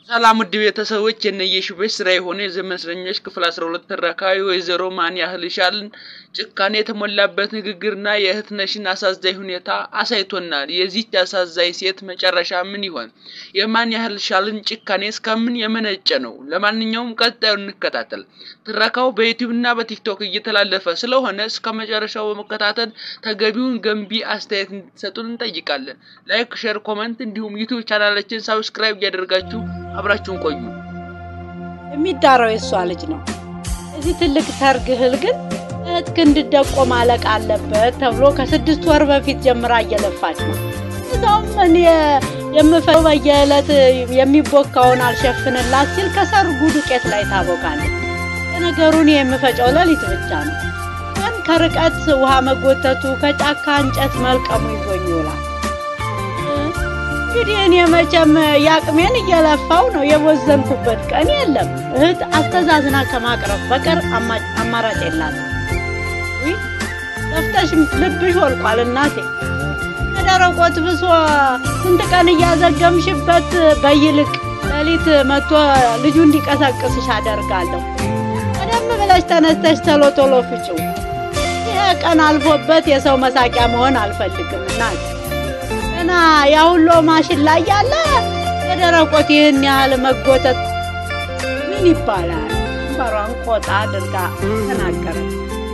ሰላም ውድ ቤተሰቦች የነየሽቤት ስራ የሆነ የዘመን እስረኞች ክፍል 12 ተረካቢ ወይዘሮ ማን ያህል ሻልን ጭካኔ የተሞላበት ንግግርና የእህት ነሽን አሳዛኝ ሁኔታ አሳይቶናል። የዚች አሳዛኝ ሴት መጨረሻ ምን ይሆን? የማን ያህል ሻልን ጭካኔ እስከምን የመነጨ ነው? ለማንኛውም ቀጣዩን እንከታተል። ትረካው በዩቲዩብና በቲክቶክ እየተላለፈ ስለሆነ እስከ መጨረሻው በመከታተል ተገቢውን ገንቢ አስተያየት እንድትሰጡን እንጠይቃለን። ላይክ፣ ሼር፣ ኮመንት እንዲሁም ዩቲዩብ ቻናላችን ሳብስክራይብ እያደረጋችሁ አብራችሁን ቆዩ። የሚዳራው የእሷ ልጅ ነው። እዚህ ትልቅ ሰርግ እህል ግን እህትክ እንድደቆ ማለቅ አለበት ተብሎ ከስድስት ወር በፊት ጀምራ እየለፋች ነው። እዛውም እኔ የምፈው በየዕለት የሚቦካውን አልሸፍንላት ሲል ከሰርጉ ዱቄት ላይ ታቦካለች። ለነገሩ እኔ የምፈጨው ሌሊት ብቻ ነው። ቀን ከርቀት ውሃ መጎተቱ ከጫካ እንጨት መልቀሙ ይዞኝ ይውላል። እንግዲህ እኔ መቼም የአቅሜን እየለፋው ነው። የቦዘንኩበት ቀን የለም። እህት አስተዛዝና ከማቅረብ በቀር አማራጭ የላትም። ለፍተሽ ልብሽ ወልቋል እናቴ። ከደረቆት ብሶ ስንት ቀን እያዘገምሽበት በይልቅ ሌሊት መጥቶ ልጁ እንዲቀሰቅስሽ አደርጋለሁ። ቀደም ብለሽ ተነስተሽ ቶሎ ቶሎ ፍጪው። ይሄ ቀን አልፎበት የሰው መሳቂያ መሆን አልፈልግም እናቴ። ገና ያሁሎ ማሽን ላይ ያለ የደረቆት ይህን ያህል መጎተት ምን ይባላል? በሯን ቆጣ አድርጋ ተናገረች።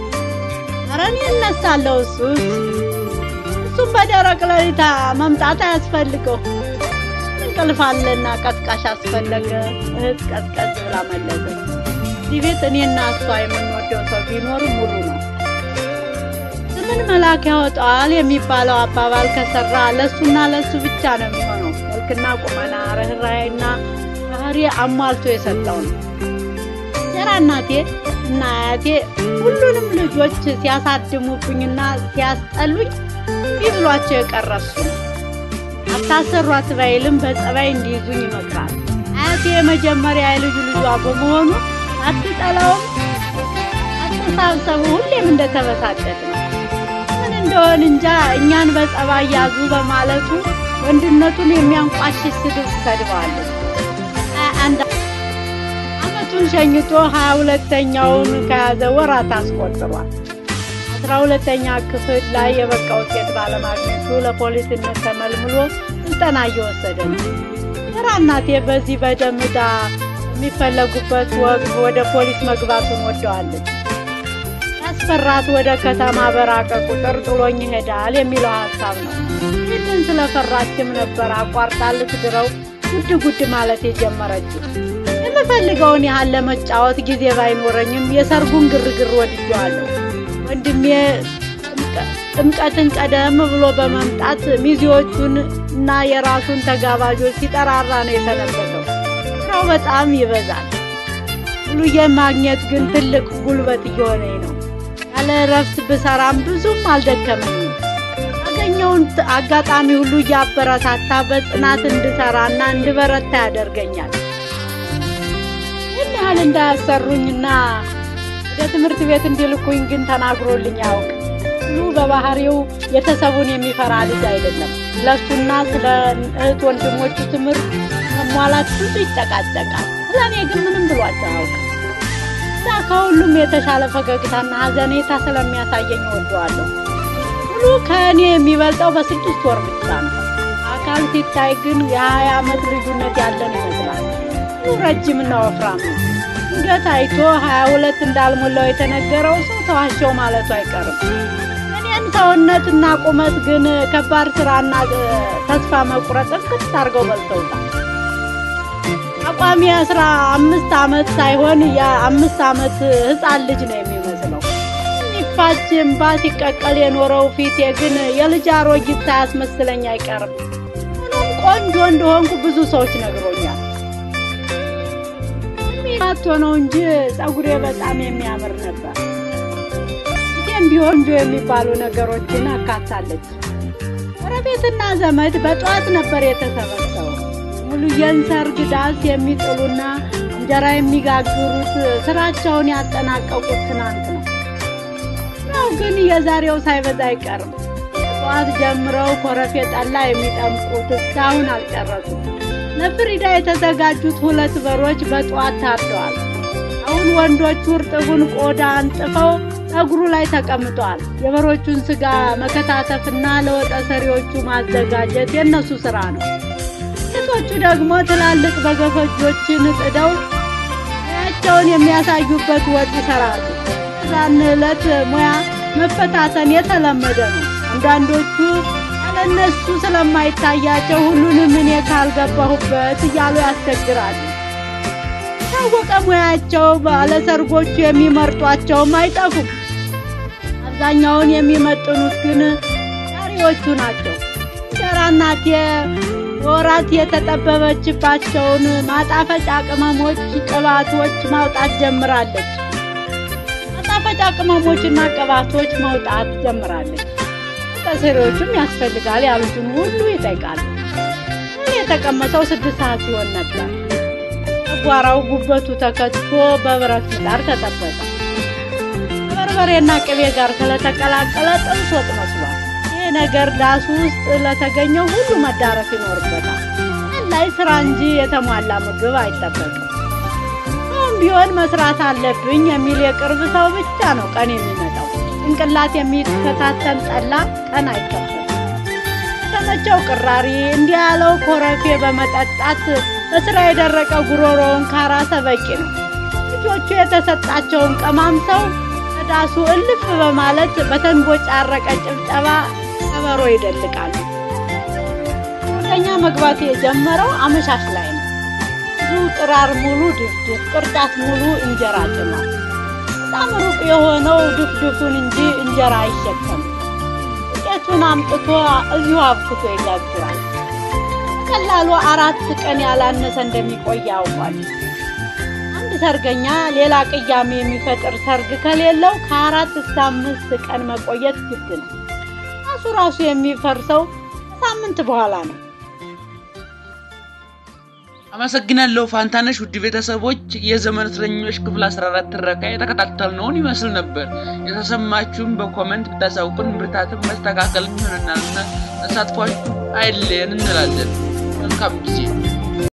ኧረ እኔ እነሳለሁ። እሱስ እሱም በደረቅ ሌሊታ መምጣት አያስፈልገው እንቅልፍ አለና ቀስቃሽ አስፈለገ። እህት ቀዝቀዝ ብላ መለሰች። እዚህ ቤት እኔና እሷ የምንወደው ሰው ቢኖር ሙሉ ነው። ምን መልአክ ያወጣዋል የሚባለው አባባል ከሰራ ለሱና ለሱ ብቻ ነው የሚሆነው። መልክና ቁመና፣ ርኅራኄና ባህሪ አሟልቶ የሰጠው ነው። ጀራ እናቴ እና አያቴ ሁሉንም ልጆች ሲያሳድሙብኝና ሲያስጠሉኝ ቢብሏቸው የቀረሱ ነው። አታሰሯት ባይልም በጸባይ እንዲይዙኝ ይመክራል። አያቴ የመጀመሪያ የልጁ ልጇ በመሆኑ አትጠላውም። አስተሳሰቡ ሁሌም እንደተበሳጨት ነው እንደሆን እንጃ እኛን በጸባይ ያዙ በማለቱ ወንድነቱን የሚያንቋሽሽ ስድብ ሰድባለች። አንድ አመቱን ሸኝቶ ሀያ ሁለተኛውን ከያዘ ወራት አስቆጥሯል። አስራ ሁለተኛ ክፍል ላይ የበቃ ውጤት ባለማግኘቱ ለፖሊስነት ተመልምሎ ስልጠና እየወሰደ ነው። ራ እናቴ በዚህ በደም ዕዳ የሚፈለጉበት ወቅት ወደ ፖሊስ መግባቱን ወደዋለች። ያስፈራት ወደ ከተማ በራቀ ቁጥር ጥሎኝ ይሄዳል የሚለው ሀሳብ ነው። ይህንን ስለፈራችም ነበር አቋርጣ ልትድረው ጉድ ጉድ ማለት የጀመረችው። የምፈልገውን ያህል ለመጫወት ጊዜ ባይኖረኝም የሰርጉን ግርግር ወድጀዋለሁ። ወንድሜ ጥምቀትን ቀደም ብሎ በመምጣት ሚዜዎቹን እና የራሱን ተጋባዦች ሲጠራራ ነው የሰነበተው። ስራው በጣም ይበዛል። ሙሉዬን ማግኘት ግን ትልቅ ጉልበት እየሆነኝ ነው። ያለ እረፍት ብሰራም ብዙም አልደከመኝም። ያገኘውን አጋጣሚ ሁሉ እያበረታታ በጽናት እንድሰራና እንድበረታ ያደርገኛል። ይህን ያህል እንዳያሰሩኝና ወደ ትምህርት ቤት እንዲልኩኝ ግን ተናግሮልኝ አያውቅ። ሁሉ በባህሪው ቤተሰቡን የሚፈራ ልጅ አይደለም። ስለሱና ስለ እህት ወንድሞቹ ትምህርት መሟላት ብዙ ይጨቃጨቃል። ስለ እኔ ግን ምንም ብሏቸው አያውቅም። እዛ ከሁሉም የተሻለ ፈገግታና ሐዘኔታ ስለሚያሳየኝ እወደዋለሁ። ሁሉ ከእኔ የሚበልጠው በስድስት ወር ብቻ ነው። አካል ሲታይ ግን የሀያ ዓመት ልዩነት ያለን ይመስላል። ሁሉ ረጅምና ወፍራም ነው። ድንገት አይቶ ሀያ ሁለት እንዳልሞላው የተነገረው ሰው ተዋሸው ማለቱ አይቀርም። እኔን ሰውነትና ቁመት ግን ከባድ ስራና ተስፋ መቁረጥ እንክት አድርገው በልተውታል። አቋሚ አስራ አምስት ዓመት ሳይሆን የአምስት ዓመት ህፃን ልጅ ነው የሚመስለው። የሚፋች እምባ ሲቀቀል የኖረው ፊቴ ግን የልጅ አሮጊት ሳያስመስለኝ አይቀርም። ምንም ቆንጆ እንደሆንኩ ብዙ ሰዎች ነግሮኛል። የሚማቶ ነው እንጂ ጸጉሬ በጣም የሚያምር ነበር። ፊቴም ቢሆን እንጆ የሚባሉ ነገሮችን አካታለች። ጎረቤትና ዘመድ በጠዋት ነበር የተሰበሰበው። ሙሉዬን ሰርግ ዳስ የሚጥሉና እንጀራ የሚጋግሩት ስራቸውን ያጠናቀቁት ትናንት ነው። ያው ግን የዛሬው ሳይበዛ አይቀርም። ጠዋት ጀምረው ኮረፌ ጠላ የሚጠምቁት እስካሁን አልጨረሱም። ለፍሪዳ የተዘጋጁት ሁለት በሮች በጠዋት ታርደዋል። አሁን ወንዶቹ እርጥቡን ቆዳ አንጥፈው እግሩ ላይ ተቀምጠዋል። የበሮቹን ስጋ መከታተፍና ለወጠ ሰሪዎቹ ማዘጋጀት የእነሱ ስራ ነው። ሴቶቹ ደግሞ ትላልቅ በገፈጆችን ጥደው ሙያቸውን የሚያሳዩበት ወጥ ይሰራሉ። ዛን ዕለት ሙያ መፈታተን የተለመደ ነው። አንዳንዶቹ ያለነሱ ስለማይታያቸው ሁሉንም እኔ ካልገባሁበት እያሉ ያስቸግራሉ። የታወቀ ሙያቸው ባለሰርጎቹ የሚመርጧቸውም አይጠፉም። አብዛኛውን የሚመጥኑት ግን ዛሬዎቹ ናቸው። እንጀራ እናቴ በወራት የተጠበበችባቸውን ማጣፈጫ ቅመሞች፣ ቅባቶች ማውጣት ጀምራለች። ማጣፈጫ ቅመሞችና ቅባቶች ማውጣት ጀምራለች። ተሰሪዎቹም ያስፈልጋል ያሉትን ሁሉ ይጠይቃሉ። እኔ የተቀመጠው ስድስት ሰዓት ሲሆን ነበር። ጨጓራው ጉበቱ ተከትፎ በብረት ምጣድ ተጠበቀ። ከበርበሬና ቅቤ ጋር ስለተቀላቀለ ጥብስ ወጥ መስሏል። ይህ ነገር ዳሱ ውስጥ ለተገኘው ሁሉ መዳረስ ይኖርበታል። ላይ ስራ እንጂ የተሟላ ምግብ አይጠበቅም። ሰውም ቢሆን መስራት አለብኝ የሚል የቅርብ ሰው ብቻ ነው ቀን የሚመጣው። ጭንቅላት የሚፈታተን ጠላ ቀን አይከፈልም። የተመቸው ቅራሪ እንዲህ ያለው ኮረፌ በመጠጣት በስራ የደረቀ ጉሮሮውን ካራሰ በቂ ነው። ልጆቹ የተሰጣቸውን ቀማምሰው ከዳሱ እልፍ በማለት በተንቦጫረቀ ጭብጨባ ከበሮ ይደልቃሉ። ወደኛ መግባት የጀመረው አመሻሽ ላይ ነው። ብዙ ጥራር ሙሉ ድፍድፍ፣ ቅርጫት ሙሉ እንጀራ ጭኗል። በጣም ሩቅ የሆነው ድፍድፉን እንጂ እንጀራ አይሸከምም። ዱቄቱን አምጥቶ እዚሁ አብክቶ ይጋግራል። በቀላሉ አራት ቀን ያላነሰ እንደሚቆይ ያውቋል። አንድ ሰርገኛ ሌላ ቅያሜ የሚፈጥር ሰርግ ከሌለው ከአራት እስከ አምስት ቀን መቆየት ግድ ነው። ራሱ ራሱ የሚፈርሰው ከሳምንት በኋላ ነው። አመሰግናለሁ ፋንታነሽ። ውድ ቤተሰቦች የዘመን እስረኞች ክፍል 14 ትረካ የተከታተልነውን ይመስል ነበር። የተሰማችሁን በኮመንት ብታሳውቁን ብርታትን መስተካከል ይሆነናልና ተሳትፏችሁ አይለየን እንላለን። መልካም ጊዜ